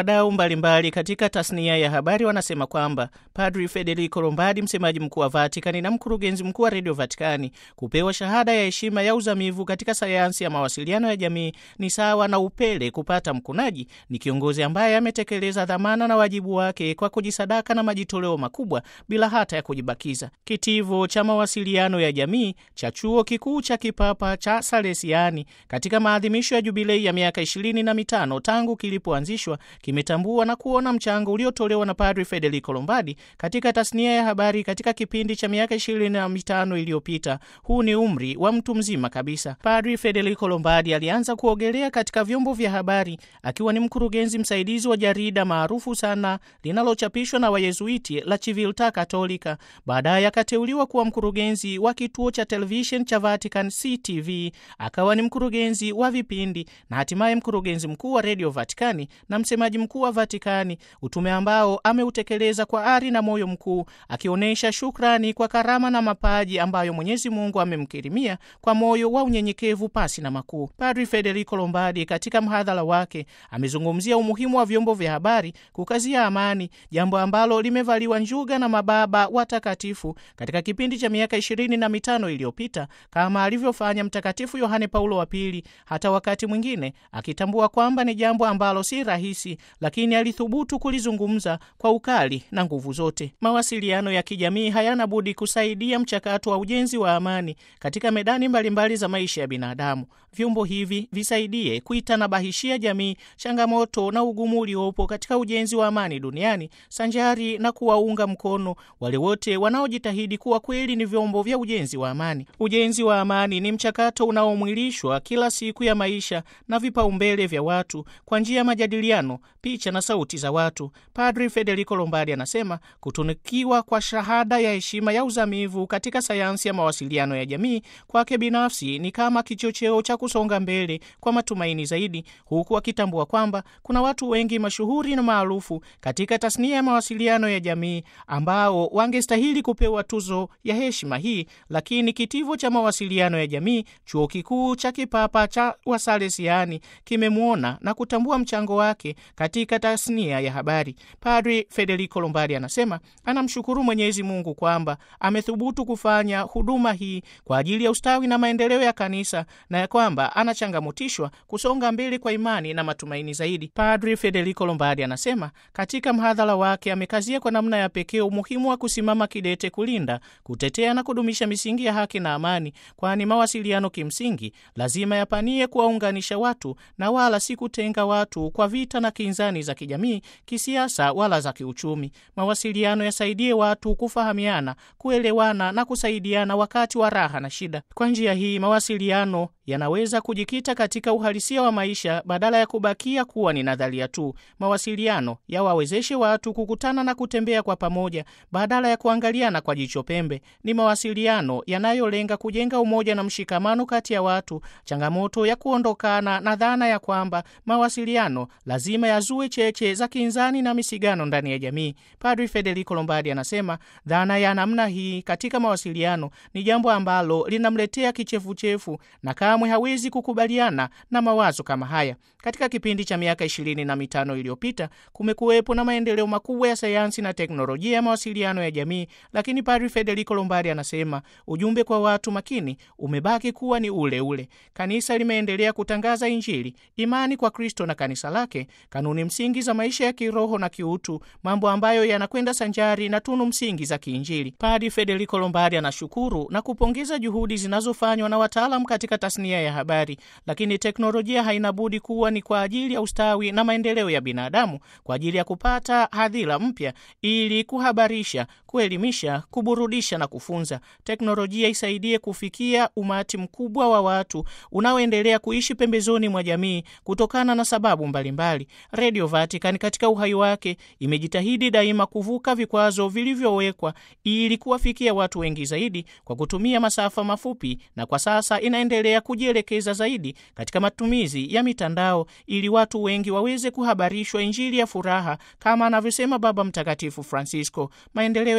Wadau mbalimbali katika tasnia ya habari wanasema kwamba Padri Federico Lombardi, msemaji mkuu wa Vatikani na mkurugenzi mkuu wa redio Vatikani, kupewa shahada ya heshima ya uzamivu katika sayansi ya mawasiliano ya jamii ni sawa na upele kupata mkunaji. Ni kiongozi ambaye ametekeleza dhamana na wajibu wake kwa kujisadaka na majitoleo makubwa bila hata ya kujibakiza. Kitivo cha mawasiliano ya jamii cha chuo kikuu cha kipapa cha Salesiani katika maadhimisho ya jubilei ya miaka ishirini na mitano tangu kilipoanzishwa kimetambua na kuona mchango uliotolewa na Padri Federico Lombardi katika tasnia ya habari katika kipindi cha miaka ishirini na mitano iliyopita. Huu ni umri wa mtu mzima kabisa. Padri Federico Lombardi alianza kuogelea katika vyombo vya habari akiwa ni mkurugenzi msaidizi wa jarida maarufu sana linalochapishwa na Wayezuiti la Civiltà Cattolica. Baadaye akateuliwa kuwa mkurugenzi wa kituo cha televishen cha Vatican CTV, akawa ni mkurugenzi wa vipindi na hatimaye mkurugenzi mkuu wa redio Vatikani na msemaji mkuu wa Vatikani, utume ambao ameutekeleza kwa ari na moyo mkuu, akionyesha shukrani kwa karama na mapaji ambayo Mwenyezi Mungu amemkirimia kwa moyo wa unyenyekevu pasi na makuu. Padri Federico Lombardi katika mhadhara wake amezungumzia umuhimu wa vyombo vya habari kukazia amani, jambo ambalo limevaliwa njuga na mababa watakatifu katika kipindi cha miaka ishirini na mitano iliyopita kama alivyofanya Mtakatifu Yohane Paulo wa Pili, hata wakati mwingine akitambua kwamba ni jambo ambalo si rahisi, lakini alithubutu kulizungumza kwa ukali na nguvu zote. Mawasiliano ya kijamii hayana budi kusaidia mchakato wa ujenzi wa amani katika medani mbalimbali mbali za maisha ya binadamu. Vyombo hivi visaidie kuitanabahishia jamii changamoto na ugumu uliopo katika ujenzi wa amani duniani, sanjari na kuwaunga mkono wale wote wanaojitahidi kuwa kweli ni vyombo vya ujenzi wa amani. Ujenzi wa amani ni mchakato unaomwilishwa kila siku ya maisha na vipaumbele vya watu kwa njia ya majadiliano, picha na sauti za watu. Padri Federico Lombardi anasema kutunukiwa kwa shahada ya heshima ya uzamivu katika sayansi ya mawasiliano ya jamii kwake binafsi ni kama kichocheo cha kusonga mbele kwa matumaini zaidi, huku akitambua kwamba kuna watu wengi mashuhuri na maarufu katika tasnia ya mawasiliano ya jamii ambao wangestahili kupewa tuzo ya heshima hii, lakini kitivo cha mawasiliano ya jamii chuo kikuu cha kipapa cha Wasalesiani kimemwona na kutambua mchango wake katika tasnia ya habari. Padri Federico Lombardi anasema anamshukuru Mwenyezi Mungu kwamba amethubutu kufanya huduma hii kwa ajili ya ustawi na maendeleo ya kanisa na ya kwamba anachangamotishwa kusonga mbele kwa imani na matumaini zaidi. Padri Federico Lombardi anasema katika mhadhara wake amekazia kwa namna ya pekee umuhimu wa kusimama kidete kulinda, kutetea na kudumisha misingi ya haki na amani, kwani mawasiliano kimsingi lazima yapanie kuwaunganisha watu na wala si kutenga watu kwa vita na kinzani za kijamii, kisiasa wala za kiuchumi. Mawasiliano yasaidie watu kufahamiana, kuelewana na kusaidiana wakati wa raha na shida. Kwa njia hii mawasiliano yanaweza kujikita katika uhalisia wa maisha badala ya kubakia kuwa ni nadharia tu. Mawasiliano yawawezeshe watu kukutana na kutembea kwa pamoja badala ya kuangaliana kwa jicho pembe. Ni mawasiliano yanayolenga kujenga umoja na mshikamano kati ya watu, changamoto ya kuondokana na dhana ya kwamba mawasiliano lazima yazue cheche za kinzani na misigano ndani ya jamii. Padri Federico Lombardi anasema dhana ya namna hii katika mawasiliano ni jambo ambalo linamletea kichefuchefu na kamwe hawezi kukubaliana na mawazo kama haya. Katika kipindi cha miaka ishirini na mitano iliyopita kumekuwepo na maendeleo makubwa ya sayansi na teknolojia ya mawasiliano ya jamii, lakini Padri Federico Lombardi anasema ujumbe kwa watu makini umebaki kuwa ni ule ule. Kanisa limeendelea kutangaza Injili, imani kwa Kristo na kanisa lake, kanuni msingi za maisha ya kiroho na kiutu, mambo ambayo yanakwenda sanjari na tunu msingi za kiinjili. Padri Federico Lombardi anashukuru na kupongeza juhudi zinazofanywa na wataalam katika tasnia ya habari, lakini teknolojia haina budi kuwa ni kwa ajili ya ustawi na maendeleo ya binadamu, kwa ajili ya kupata hadhira mpya, ili kuhabarisha, kuelimisha, kuburudisha na kufunza. Teknolojia isaidie kufikia umati mkubwa wa watu unaoendelea kuishi pembezoni mwa jamii kutokana na sababu mbalimbali. Radio Vatican katika uhai wake imejitahidi daima kuvuka vikwazo vilivyowekwa ili kuwafikia watu wengi zaidi kwa kutumia masafa mafupi, na kwa sasa inaendelea kujielekeza zaidi katika matumizi ya mitandao ili watu wengi waweze kuhabarishwa Injili ya furaha kama anavyosema Baba Mtakatifu Francisco. Maendeleo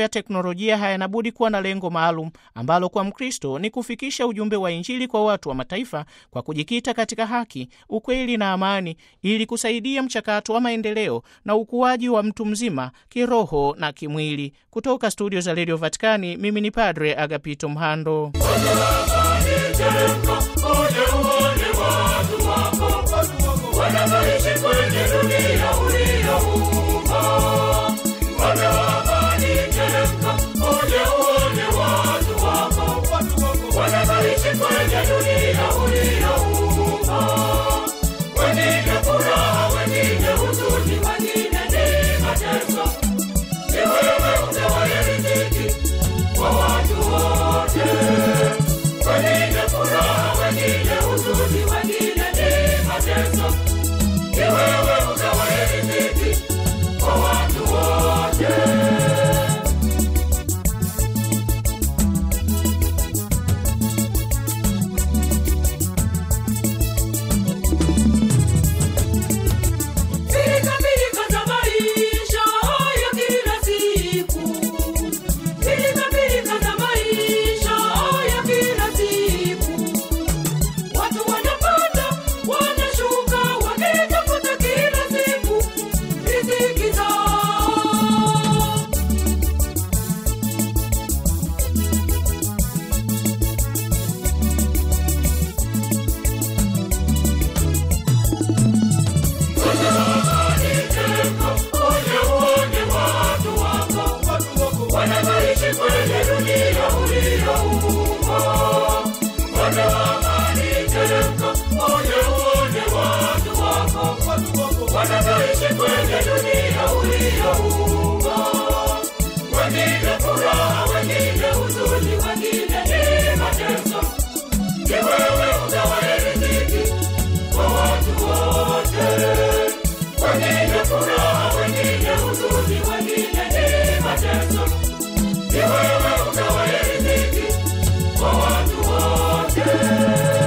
ya teknolojia hayana budi kuwa na lengo maalum ambalo kwa Mkristo ni kufikisha ujumbe wa Injili kwa watu wa mataifa kwa kujikita katika haki, ukweli na amani, ili kusaidia mchakato wa maendeleo na ukuaji wa mtu mzima kiroho na kimwili. Kutoka studio za redio Vatikani, mimi ni Padre Agapito Mhando. Wanaishi kwenye dunia uliyoumba, Bwana wa amani, teremka uje uone watu wako. Wanaishi kwenye dunia uliyoumba, wengine furaha, wengine huzuni, wengine ni mateso. Ni wewe ugawaye riziki kwa watu wote, wengine furaha, wengine huzuni, wengine ni mateso. Ni wewe ugawaye riziki kwa watu wote. Pilika pilika za maisha ya kila siku, pilika pilika za maisha ya kila siku. Watu wanapanda wanashuka, wakitafuta kila siku riziki zao. Wanaishi kwenye dunia uliyoumba, Bwana wa amani, teremka uje uone watu wako. Wanaishi kwenye dunia uliyoumba, wengine furaha, wengine huzuni, wengine ni mateso. Ni wewe ugawaye riziki kwa watu wote, wengine furaha, wengine huzuni, wengine ni mateso. Ni wewe ugawaye riziki kwa watu wote.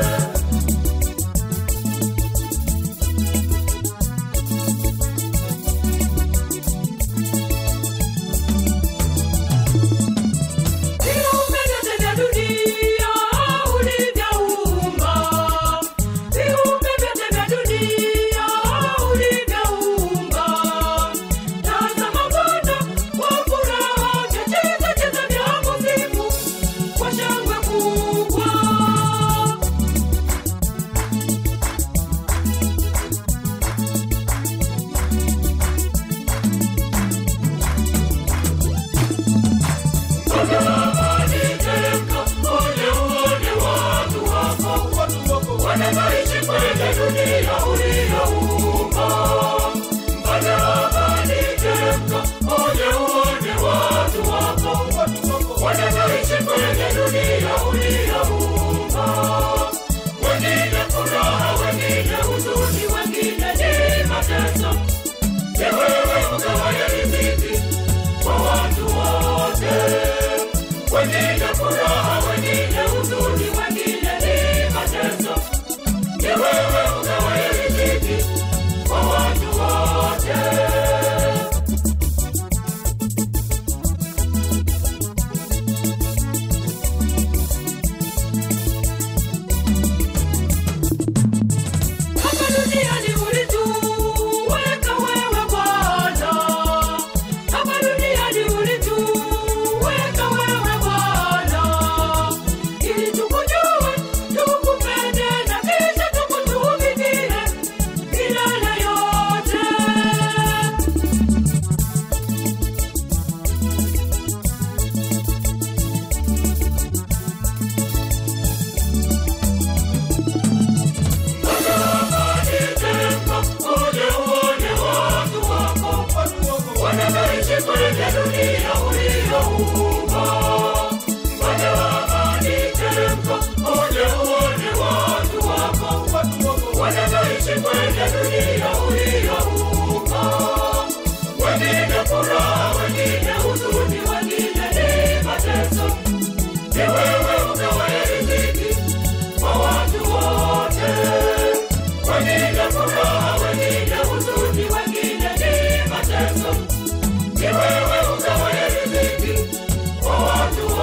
Viumbe vyote vya dunia ulivyoumba, viumbe vyote vya dunia ulivyoumba. Tazama Bwana kwa furaha, vyacheza cheza vya kusifu kwa shangwe kubwa. Wanaishi kwenye dunia uliyoumba, Bwana wa amani, teremka uje uone watu wako. Wanaishi kwenye dunia uliyoumba, wengine furaha, wengine huzuni, wengine ni mateso. Ni wewe ugawaye riziki kwa watu wote, kwa watu